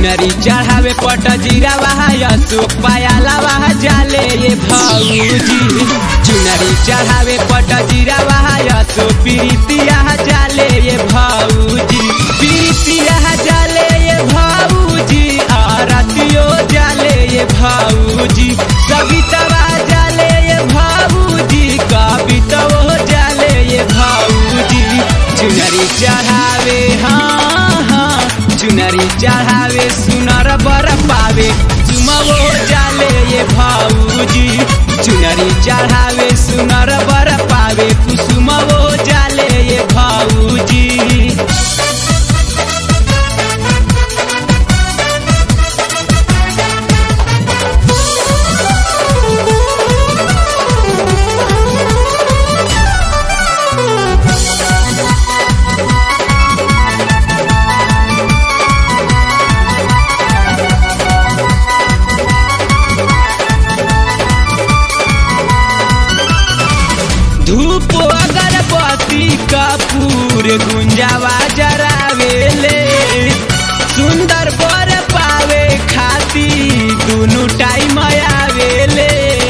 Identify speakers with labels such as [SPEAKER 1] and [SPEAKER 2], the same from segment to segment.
[SPEAKER 1] चुनरी चढ़ावे पट जीरा वहा अशोक पायाला वहा जाले ये भौजी चुनरी चढ़ावे पट जीरा वहा अशोक प्रीतिया जाले ये भौजी प्रीतिया जाले ये भौजी आरतियो जाले ये भौजी सवितवा जाले ये भौजी कवितवो जाले ये भौजी चुनरी चढ़ावे हाँ हाँ चुनरी चढ़ावे सुनर बर पावे चुमवो जाले ये भौजी चुनरी चढ़ावे सुनर बर पावे कुसुमवो जाले ये भौजी धूप अगरबत्ती कपूर गुंजावा जरावेले सुंदर बर पावे खाती दुनु टाइम आवेले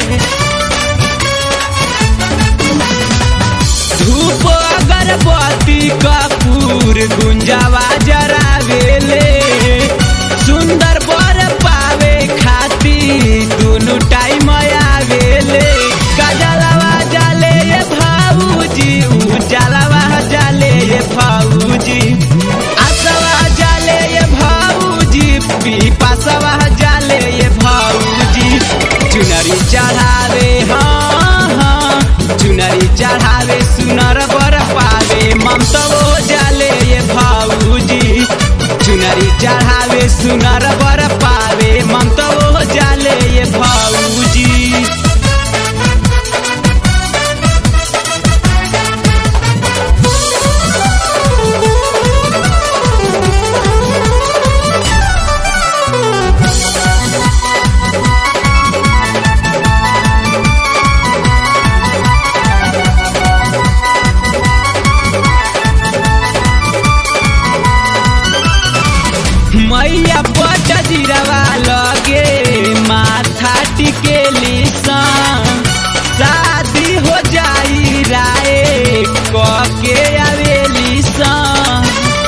[SPEAKER 1] धूप अगरबत्ती कपूर गुंजावा जरावेले सुंदर बर पावे खाती दुनु टाइम आवेले काजलवा जाले ये भाऊजी उजालवा जाले ये भाऊजी आसवा जाले ये भाऊजी पीपासवा जाले ये भाऊजी चुनरी चढ़ावे हाँ हाँ चुनरी चढ़ावे सुनर बर पावे ममतवो जाले ये भाऊजी चुनरी चढ़ावे सुनर बर पावे ममतवो जाले ये भाऊजी मैया पट जिरवा लगे माथा टिकेली सन शादी हो जाई राय कके आवेली सन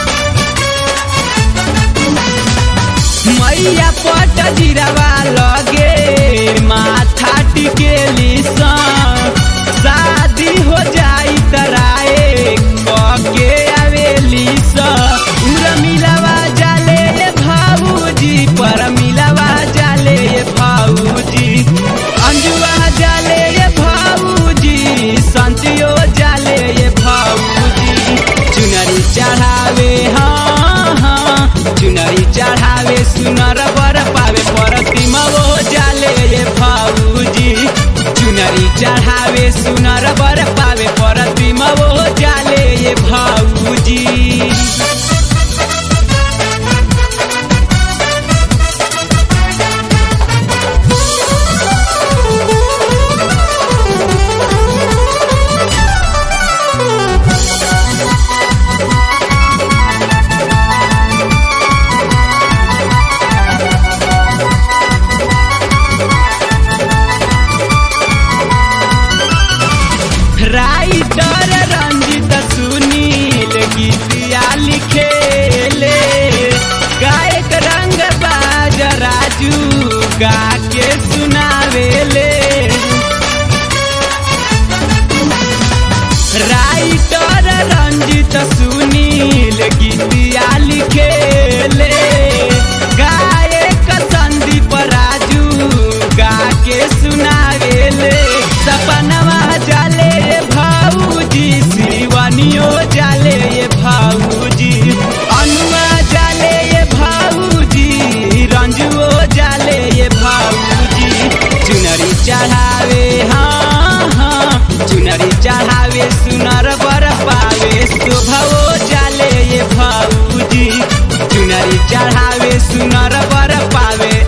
[SPEAKER 1] मैया पट जिरवा लगे माथा टिकेली सन शादी हो जाई तराए कके आवेली सन उर मिलवा जाले ये भाऊजी पर मिलवा जाले ये भाऊजी अंजुआ जाले ये भाऊजी संतियो जाले ये भाऊजी चुनरी चढ़ावे हाँ हाँ चुनरी चढ़ावे सुनर बर पावे प्रतिमवो जाले ये भाऊजी चुनरी चढ़ावे सुनर बर पावे प्रतिमवो जाले ये भाऊजी राइटर रंजित सुनील गीतिया लिखेले गायक रंग बाज राजू गा के सुनावेले राइटर रंजित सुनील गीतिया लिखेले गायक संदीप राजू गा के सुनावेले सपनवा जाले ये भाऊजी शिवानियो जाले ये भाऊजी अनुआ जाले ये भाऊजी रंजुओ जाले ये भाऊजी चुनरी चढ़ावे हाँ हाँ चुनरी चढ़ावे सुनर बर पावे शोभवो जाले ये भाऊजी चुनरी चढ़ावे सुनर बर पावे